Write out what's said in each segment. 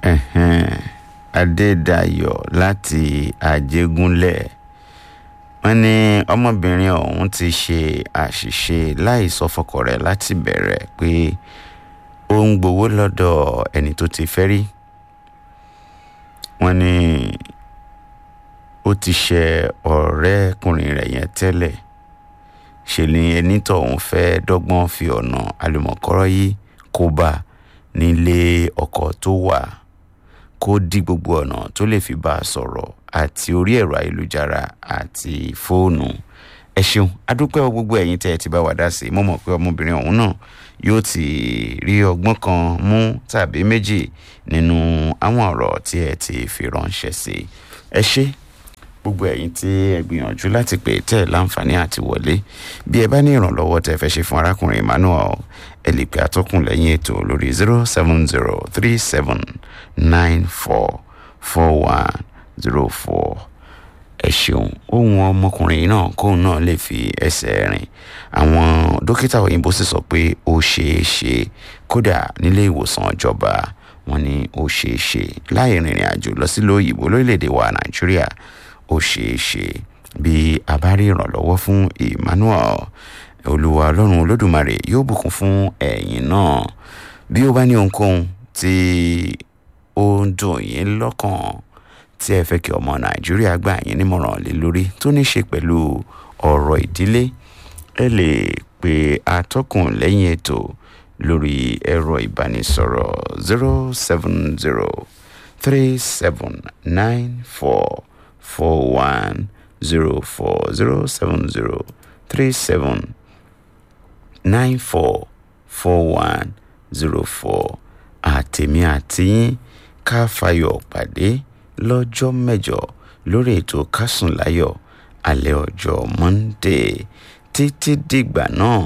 ẹ̀hẹ́n, adédayọ̀ láti àjẹgúnlẹ̀ wọ́n ní ọmọbìnrin ọ̀hún ti ṣe àṣìṣe láì sọ fọkọ rẹ̀ láti bẹ̀rẹ̀ pé ó ń gbowó lọ́dọ̀ ẹni tó ti fẹ́ rí wọ́n ní ó ti ṣe ọ̀rẹ́kùnrin rẹ̀ yẹn tẹ́lẹ̀ ṣe ni ẹni tóun fẹ́ dọ́gbọ́n fi ọ̀nà àlùmọ̀kọ́rọ́ yìí kó bá nílé ọkọ tó wà kó dí gbogbo ọ̀nà tó lè fi bá a sọ̀rọ̀ àti orí ẹ̀rọ ayélujára àti fóònù ẹ ṣeun adúpẹ́ o gbogbo ẹ̀yin tẹ́ ẹ ti bá wa dá sí i mo mọ̀ pé ọmọbìnrin ọ̀hún náà yóò ti rí ọgbọ́n kan mú tàbí méjì nínú àwọn ọ̀rọ̀ tí ẹ ti fi ránṣẹ́ sí i ẹ ṣé gbogbo ẹ̀yin tí ẹ gbìyànjú láti pè tẹ́ ẹ láǹfààní àti wọlé bí ẹ bá ní ìrànlọ́wọ́ tẹ́ fẹ́ ṣe fún arákùnrin emmanuel ẹ lè pe atọ́kùn lẹ́yìn ètò lórí zero seven zero three seven nine four four one zero four ẹ ṣeun ohun ọmọkùnrin náà kóun náà lè fi ẹsẹ̀ rìn àwọn dókítà òyìnbó sì sọ pé ó ṣeé ṣe kódà nílé ìwòsàn ìjọba wọn ní ó ṣeé ṣe láì rìnrìn àjò lọ sílùú òyìnbó lórílẹ̀‐èdè wa nàìjíríà ó ṣeé ṣe bí a bá rí ìrànlọ́wọ́ fún emmanuel olúwa ọlọ́run olódùmarè yóò bùkún fún ẹ̀yin náà bí ó bá ní ohunkóhun tí ó ń dùn yín lọ́kàn tí ẹ fẹ́ kí ọmọ nàìjíríà gbà yín nímọ̀ràn lé lórí tó ní ṣe pẹ̀lú ọ̀rọ̀ ìdílé ẹ lè pe atọ́kùn lẹ́yìn ètò lórí ẹ̀rọ ìbánisọ̀rọ̀ zero seven zero three seven nine four four one zero four zero seven zero three seven nine four four one zero four àtèmi àtìyín ká fayọ̀ pàdé lọ́jọ́ mẹ́jọ lórí ètò kásùn láyọ̀ alẹ́ ọjọ́ monday títí dìgbà náà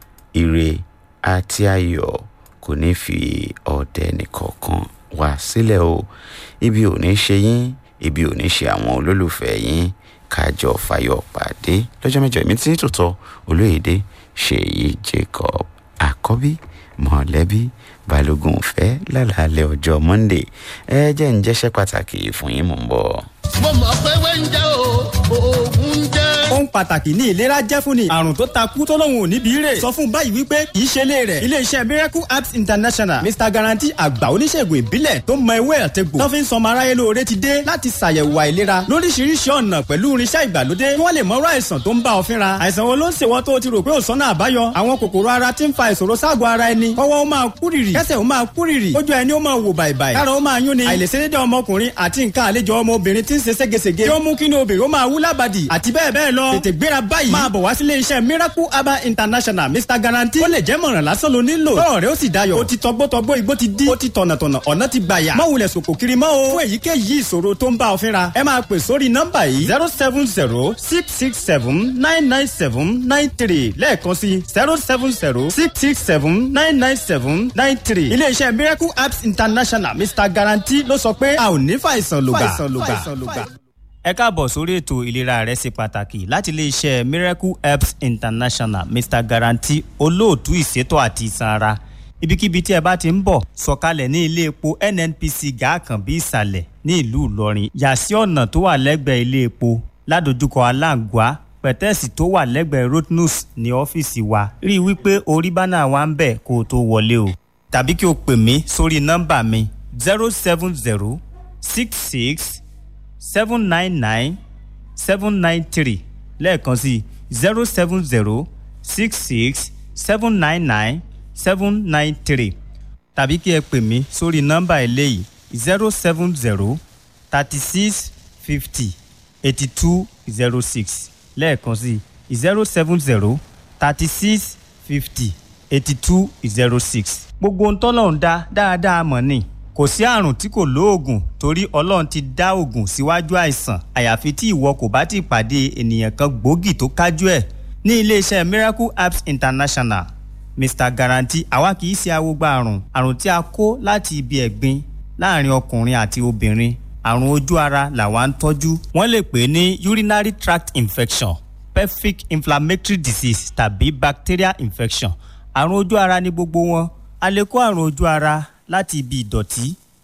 ire àti ayọ̀ kò ní fi ọ̀dẹ nìkọ̀ọ̀kan wá sílẹ̀ o ibi ò ní ṣe yín ibi ò ní ṣe àwọn olólùfẹ́ yín kájọ fayọ̀ pàdé lọ́jọ́ mẹ́jọ èmi tí tòótọ́ olóyèdè ṣèyí jacob àkọ́bí mọ̀lẹ́bí balógun fẹ́ lálàálẹ̀ ọjọ́ monday ẹ jẹ́ ń jẹ́ṣẹ́ pàtàkì fún yín mò ń bọ̀. mo mọ̀ pé wẹ́ńjẹ́ o oògùn jẹ́. ohun pàtàkì ní ìlera jẹ́ fún ni àrùn tó ta kú tó lóun ò níbi rè sọ fún báyìí wípé kì í ṣe ilé rẹ̀ iléeṣẹ́ miracle apps international mr guarantee àgbà oníṣègùn ìbílẹ̀ tó mọ ewé àtẹ̀gbò tó fi ń sọmọ aráyé lóore ti dé láti ṣàyẹ̀wò àìlera lóríṣiríṣi ọ̀nà pẹ̀lú irinṣẹ́ ìgbàlódé kí wọ́n lè mọ̀rọ̀ àìsàn tó ń bá ọ fínra àìsàn wo ló ń ṣèwọ́ tó o ti rò pé ò sọ́nà àbáyọ àwọn kòkòrò ara ti ń fa ìṣòro ságọ̀ ara ẹni kọ́wọ́ ó máa kúrìrì kẹ́sẹ̀ ó máa kúrìrì ojú ẹni ó máa wò bàìbàì kára ó máa yún ni àìlèṣedédé ọmọkùnrin àti nǹkan àlejò ọmọbìnrin ti ń ṣe ségesège tí ó mú kí ni obìnrin ó máa wú lábàdì àti bẹ́ẹ̀ bẹ́ẹ̀ lọ tètè gbéra báyìí máa bọ̀ wá sílé iṣẹ́ miracle herbal international mr guarantee ó lè jẹ́ mọ̀ràn lásán ló nílò tọ́rọ̀ rẹ ó sì dayọ̀ ó ti tọgbọ́tọgbọ́ igbó ti dí ó ti tọ̀nàtọ̀nà ọ̀nà ti gbàyà má wulẹ̀ sòkò kiri mọ́ o fún èyíkéyìí ìṣòro tó ń bá ọ fínra ẹ máa pè sórí nọ́mbà yìí zero seven zero six six seven nine nine seven nine three lẹ́ẹ̀kan sí zero seven zero six six seven nine nine seven nine three iléeṣẹ́ miracle apps international mr guarantee ló sọ pé a ò ní fàìsàn lògbà. ẹ káàbọ̀ sórí ètò ìlera rẹ ṣe pàtàkì láti iléeṣẹ́ miracle apps international mr guarantee olóòtú ìṣètò àti ìsan ara ibikíbi tí ẹ bá ti ń bọ̀ sọ̀kalẹ̀ ní ilé epo nnpc gàákànbí ìsàlẹ̀ ní ìlú ìlọrin yà sí ọ̀nà tó wà lẹ́gbẹ̀ẹ́ ilé epo ládojúkọ aláǹgbá pẹ̀tẹ́ẹ̀sì tó wà lẹ́gbẹ̀ẹ́ rotnus ní ọ́fíìsì wa rí i wípé orí bánà wa ń bẹ̀ kó o tó wọlé o tàbí kí o pè mí sórí nọ́mbà mi zero seven zero six six seven nine nine seven nine three lẹ́ẹ̀kan sí zero seven zero six six seven nine nine seven nine three tàbí kí ẹ pè mí sórí nọ́mbà eléyìí zero seven zero thirty six fifty eighty two zero six lẹ́ẹ̀kan sí zero seven zero thirty six fifty eighty two zero six. gbogbo ohun tọ́lọ́run dá dáadáa mọ̀ ni kò sí àrùn tí kò lóògùn torí ọlọ́run ti dá òògùn síwájú àìsàn àyàfi tí ìwọ kò bá ti pàdé ènìyàn kan gbòógì tó kájú ẹ̀ ní iléeṣẹ́ miracle apps international mr guarantee àwa kì í ṣe awogba àrùn àrùn tí a kó láti ibi ẹ̀gbin láàrin ọkùnrin àti obìnrin àrùn ojú ara làwa ń tọ́jú wọ́n lè pè é ní urinary tract infection pelvic inflammatory disease tàbí bacterial infection àrùn ojú ara ní gbogbo wọn a lè kó àrùn ojú ara láti ibi ìdọ̀tí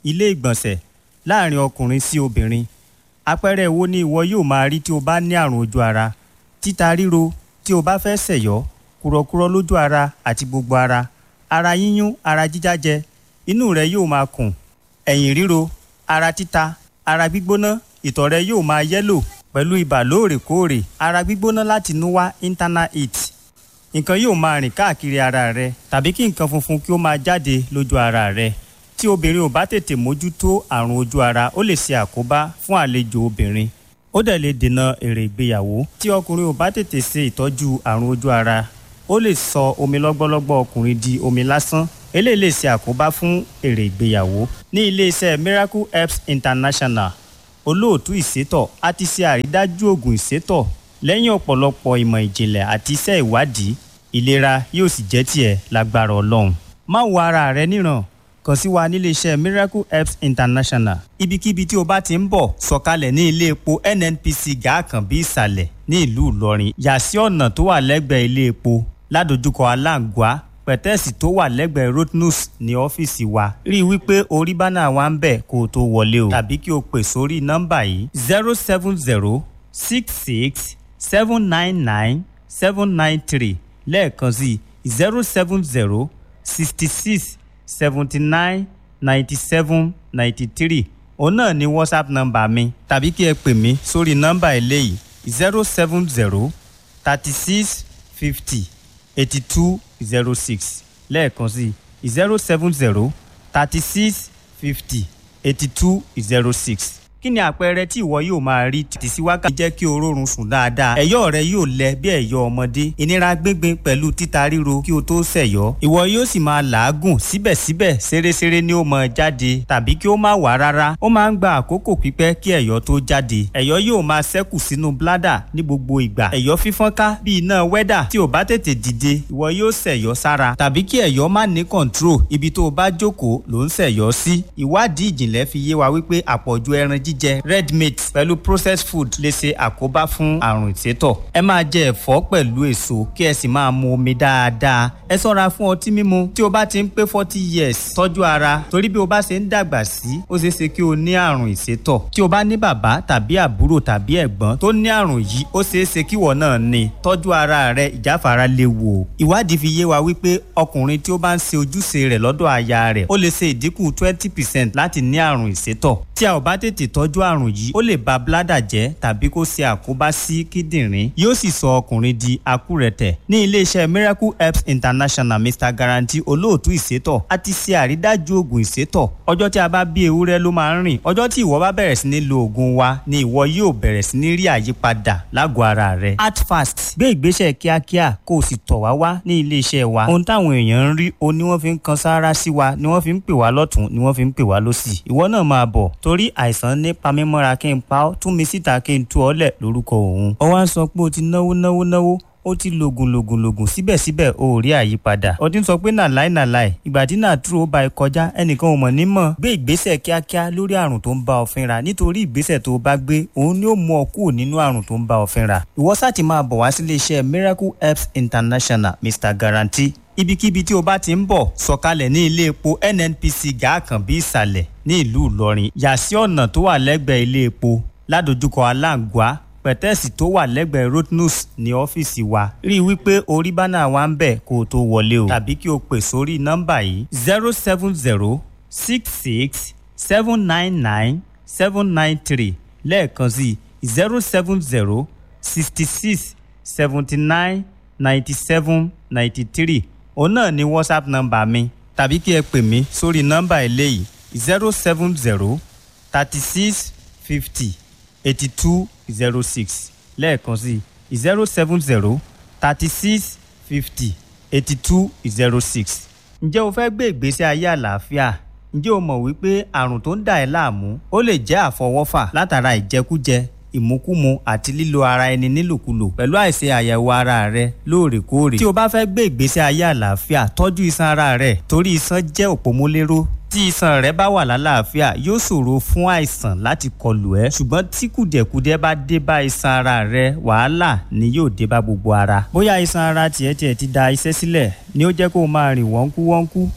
ilé ìgbọ̀nsẹ̀ láàrin ọkùnrin sí obìnrin àpẹẹrẹ wo ni ìwọ yóò máa rí tí o bá ní àrùn ojú ara títa ríro tí o bá fẹ́ ṣẹ̀yọ́ kúrọ̀kúrọ̀ lójú ara àti gbogbo ara ara yíyún ara jíjájẹ inú rẹ yóò máa kùn ẹ̀yìn ríro ara títa ara gbígbóná ìtọ̀ rẹ yóò máa yẹ́lò pẹ̀lú ibà lóòrèkóòrè ara gbígbóná láti inú wá internal heat nǹkan yóò máa rìn káàkiri ara rẹ tàbí kí nǹkan funfun kí ó máa jáde lójú ara rẹ tí obìnrin ò bá tètè mójútó àrùn ojú ara ó lè ṣe àkóbá fún àlejò obìnrin ó dẹ̀ lè dènà èrè ìgbéyàwó tí ọkùnrin ò bá tètè ṣe ìtọ́jú àrùn ojú ara ó lè sọ omi lọ́gbọ́lọ́gbọ́ ọkùnrin di omi lásán eléyìí lè ṣe àkóbá fún èrè ìgbéyàwó ní iléeṣẹ́ miracle herbs international olóòtú ìsétọ̀ a ti ṣe àrídájú oògùn ìsétọ̀ lẹ́yìn ọ̀pọ̀lọpọ̀ ìmọ̀ ìjìnlẹ̀ àti iṣẹ́ ìwádìí ìlera yóò sì jẹ́ tiẹ̀ lágbára ọlọ́run má wo ara rẹ níran kàn sí wa níléeṣẹ́ miracle herbs international ibikíbi tí o bá ti ń bọ̀ sọ̀kalẹ̀ ní ilé epo nnpc gàákànbí ìsàlẹ̀ ní ìlú ìlọrin yà sí ọ̀nà tó wà lẹ́gbẹ̀ẹ́ ilé epo ládojúkọ aláǹgbá pẹ̀tẹ́ẹ̀sì tó wà lẹ́gbẹ̀ẹ́ rotnus ní ọ́fíìsì wa rí i wípé orí bánà wa ń bẹ̀ kó o tó wọlé o tàbí kí o pè sórí nọ́mbà yìí zero seven zero six six seven nine nine seven nine three lẹ́ẹ̀kan sí zero seven zero sixty six seventy nine ninety seven ninety three òun náà ni whatsapp nọ́mbà mi tàbí kí ẹ pè mí sórí nọ́mbà eléyìí zero seven zero thirty six fifty eighty two zero six lẹ́ẹ̀kan sí zero seven zero thirty six fifty eighty two zero six kí ni àpẹẹrẹ tí ìwọ yóò máa rí títí sí wákàtí jẹ́ kí o rórun sùn dáadáa ẹ̀yọ́ rẹ yóò lẹ bí ẹ̀yọ́ ọmọdé ìnira gbíngbin pẹ̀lú títa ríro kí o tó ṣẹ̀yọ́ ìwọ yóò sì máa làágùn síbẹ̀síbẹ̀ ṣeréṣeré ni ó máa jáde tàbí kí ó má wá rárá ó máa ń gba àkókò pípẹ́ kí ẹ̀yọ́ tó jáde ẹ̀yọ́ yóò máa ṣẹ́kù sínú bládà ní gbogbo ìgbà ẹ̀yọ́ fífọ́nká bí iná wẹ́dà tí ò bá tètè dìde ìwọ yóò ṣẹ̀yọ́ sára tàbí kí ẹ̀yọ́ má ní kọ̀ǹtró ibi tó o bá jókòó ló ń ṣẹ̀yọ́ sí ìwádìí ìjìnlẹ̀ fi yé wa wípé àpọ̀jù ẹran jíjẹ red meat pẹ̀lú processed food lè ṣe àkóbá fún àrùn ìsétọ̀. ẹ máa jẹ ẹ̀fọ́ pẹ̀lú èso kí ẹ sì máa mu omi dáadáa. ẹ ṣọ́ra fún ọtí mímu tí o bá ti ń pé forty years tọ́jú ara torí bí o bá ṣe ń dàgbà sí ó ṣeé ṣe kí o ní àrùn ìsétọ̀. tí o bá ní bàbá tàbí àbúrò tàbí ẹ̀gbọ́n tó ní àrùn yìí ó ṣeé ṣe kí ìwọ náà ní tọ́jú ara rẹ ìjáfara léwu o. ìwádìí fi yé wa wípé ọkùnrin tí ó bá ń ṣe ojúṣe rẹ̀ lọ́dọ̀ aya rẹ̀ ó lè ṣe ìdínkù twenty percent láti ní àrùn ìsétọ̀. tí a ò bá tètè tọ́jú àrùn yìí ó lè ba bládà jẹ́ tàbí kó ṣe àkóbá sí kíndìnrín yóò sì sọ ọkùnrin di akúrẹ̀tẹ̀. ní iléeṣẹ́ miracle herbs international mr guarantee olóòtú ìsétọ̀ a ti ṣe àrídájú oògùn ìsétọ̀ ọjọ́ tí a bá bí ewúrẹ́ ló máa ń rìn ọjọ́ tí ìwọ bá bẹ̀rẹ̀ sí ní lo oògùn wa ni ìwọ yóò bẹ̀rẹ̀ sí ní rí àyípadà lágọ̀ọ́ ara rẹ. act fast gbé ìgbésẹ̀ kíákíá kó o sì tọ̀ wá wá ní iléeṣẹ́ wa ohun táwọn èèyàn ń rí o ni wọ́n fi ń kan sáárá sí wa ni wọ́n fi ń pè wá lọ́tún ni wọ́n fi ń pè wá lọ́sì ìwọ náà máa bọ̀ torí àìsàn ní pamímọ́ra kí n pa ọ́ tún mi síta kí n tú ọ lẹ̀ lórúkọ òun. ó wá ń sọ pé o ti náwó náwó náwó ó ti lògùn lògùn lògùn síbẹ̀síbẹ̀ o ò rí àyípadà. ó ti ń sọ pé nàláì nàláì ìgbà tí nàtúrò ó ba ẹ kọjá ẹnìkan ò mọ̀ ní mọ̀. gbé ìgbésẹ̀ kíákíá lórí àrùn tó ń bá ọ fínra nítorí ìgbésẹ̀ tó o bá gbé òun ni ó mú ọ kúrò nínú àrùn tó ń bá ọ fínra. ìwọ sáà ti máa bọ̀ wá sílé iṣẹ́ miracle herbs international mr guarantee ibikíbi tí o bá ti ń bọ̀ sọ̀kalẹ̀ ní ilé epo nnpc gàákànbí ìsàlẹ̀ ní ìlú ìlọrin yà sí ọ̀nà tó wà lẹ́gbẹ̀ẹ́ ilé epo ládojúkọ aláǹgbá pẹ̀tẹ́ẹ̀sì tó wà lẹ́gbẹ̀ẹ́ rotnus ní ọ́fíìsì wa rí i wípé orí bánà wa ń bẹ̀ kó o tó wọlé o tàbí kí o pè sórí nọ́mbà yìí zero seven zero six six seven nine nine seven nine three lẹ́ẹ̀kan sí zero seven zero sixty six seventy nine ninety seven ninety three òun náà ni whatsapp nọ́mbà mi tàbí kí ẹ pè mí sórí nọ́mbà eléyìí zero seven zero thirty six fifty eighty two zero six lẹ́ẹ̀kan sí zero seven zero thirty six fifty eighty two zero six. ǹjẹ́ o fẹ́ gbé ìgbésí ayé àlàáfíà? ǹjẹ́ o mọ̀ wípé àrùn tó ń dà ẹ́ láàmú ó lè jẹ́ àfọwọ́fà látara ìjẹkújẹ ìmúkúmu àti lílo ara ẹni nílòkulò pẹ̀lú àìṣe àyẹ̀wò ara rẹ lóòrèkóòrè. tí o bá fẹ́ gbé ìgbésí ayé àlàáfíà tọ́jú iṣan ara rẹ torí iṣan jẹ́ òpómúléró tí iṣan rẹ bá wà lálàáfíà yóò ṣòro fún àìsàn láti kọlù ẹ ṣùgbọ́n tí kùdẹ̀kùdẹ̀ bá dé bá iṣan ara rẹ wàhálà ni yóò dé bá gbogbo ara. bóyá iṣan ara tiẹ̀ tiẹ̀ ti da iṣẹ́ sílẹ̀ ni ó jẹ́ kó o máa rìn wọ́nkú wọ́nkú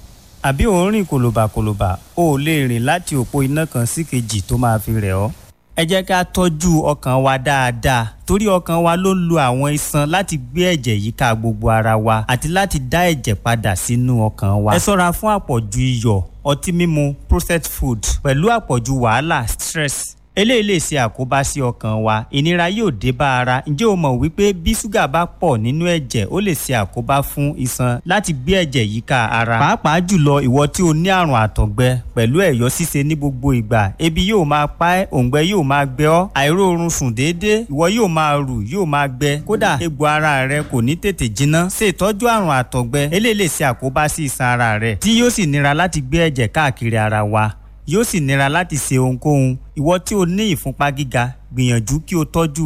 àbí ò ń rìn kòlòbàkòlòbà o ò lè rìn láti òpó iná kan sí kejì tó máa fi rẹ̀ ọ́ ẹ jẹ́ ká tọ́jú ọkàn wa dáadáa torí ọkàn wa ló ń lo àwọn iṣan láti gbé ẹ̀jẹ̀ yíká gbogbo ara wa àti láti dá ẹ̀jẹ̀ padà sínú ọkàn wa. ẹ ṣọ́ra fún àpọ̀jù iyọ̀ ọtí mímu processed food pẹ̀lú àpọ̀jù wàhálà stress eléyìí lè ṣe àkóbá sí ọkàn wa ìnira yóò dé bá ara ǹjẹ́ o mọ̀ wípé bí ṣúgà bá pọ̀ nínú ẹ̀jẹ̀ ó lè ṣe àkóbá fún iṣan láti gbé ẹ̀jẹ̀ yíká ara pàápàá jùlọ ìwọ tí o ní àrùn àtọ̀gbẹ pẹ̀lú ẹ̀yọ́ ṣíṣe ní gbogbo ìgbà ebi yóò máa pa ẹ́ òǹgbẹ yóò máa gbẹ ọ́ àìróorun sùn déédéé ìwọ yóò máa rù yóò máa gbẹ kódà egbò ara rẹ kò ní tètè jiná ṣe ìtọ́jú àrùn àtọ̀gbẹ eléyìí lè ṣe àkóbá sí iṣan ara rẹ tí yóò sì nira láti gbé ẹ̀jẹ̀ káàkiri ara wa yóò sì nira láti ṣe ohunkóhun ìwọ tí o ní ìfúnpá gíga gbìyànjú kí o tọ́jú